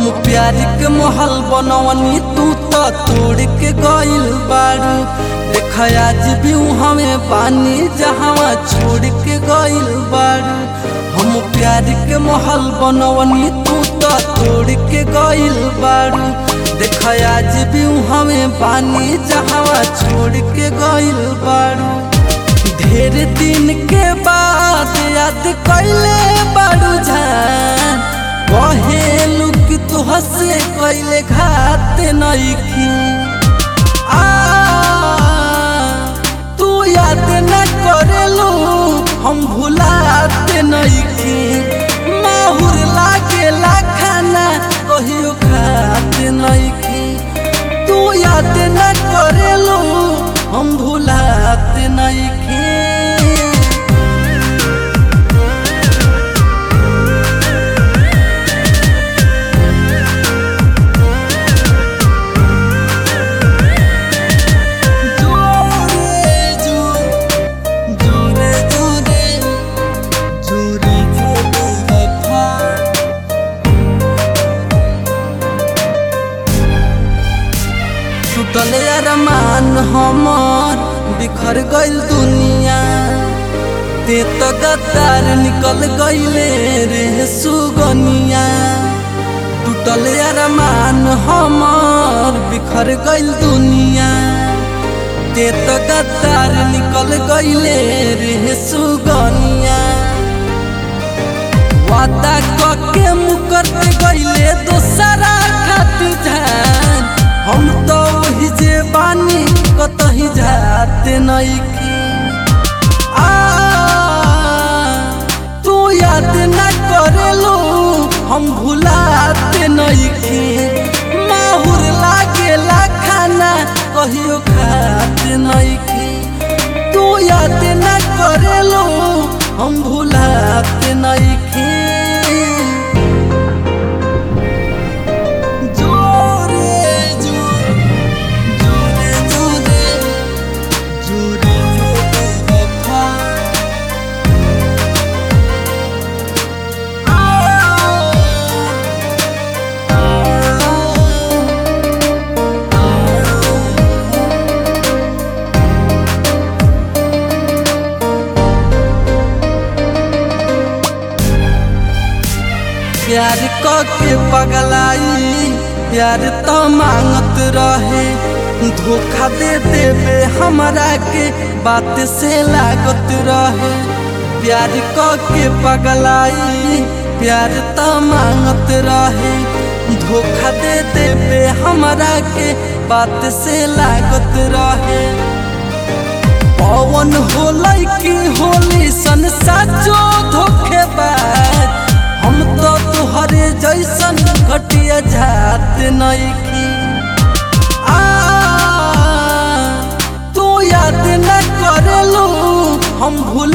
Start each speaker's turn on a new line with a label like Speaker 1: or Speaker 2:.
Speaker 1: हम प्यार के महल बनवनी तू तो तोड़ के गइल बारू देख आज भी हमें पानी जहाँ छोड़ के गइल बारू हम प्यार के महल बनवनी तू तो तोड़ के गइल बारू देख आज भी हमें पानी जहाँ छोड़ के गइल बारू ढेर दिन के बाद याद कैले बारू जान कहेलू कि तू हंसे कैले घात नईखी आ तू याद न करेलू हम भुलात नईखी माहुर लागेला खाना कहियो खात नईखी तू याद न करेलू हम भुलात नईखी जोरे जो जोरे जोरे जोरे जोरे वफा टूटल अरमान हमर बिखर गइल दुनिया ते तो गद्दार निकल गइले रे सुगनिया टूटल अरमान हमर बिखर गइल दुनिया ते तो गद्दार निकल गइले रे सुगनिया वादा कके मुकर गइले दोसरा खातिर जान हम तो वही जे बानी कतही जाते नईखी आ तू याद न करेलू हम भुलाते नईखी माहुर लागेला खाना कहियो खाते नईखी तू याद न करेलू हम भुलाते नईखी जोरे जोरे जोरे जोरे जोरे जोरे वफा प्यार के पगलाई प्यार तो मांगत रहे धोखा दे देवे हमरा के बात से लागत रहे प्यार के पगलाई प्यार तो मांगत रहे धोखा दे देवे हमरा के बात से लागत रहे पवन होलै कि होली सन साचो धोखेबाज हम तो तुहरे जैसन घटिया जात नईखी आ तू याद न करेलू हम भूल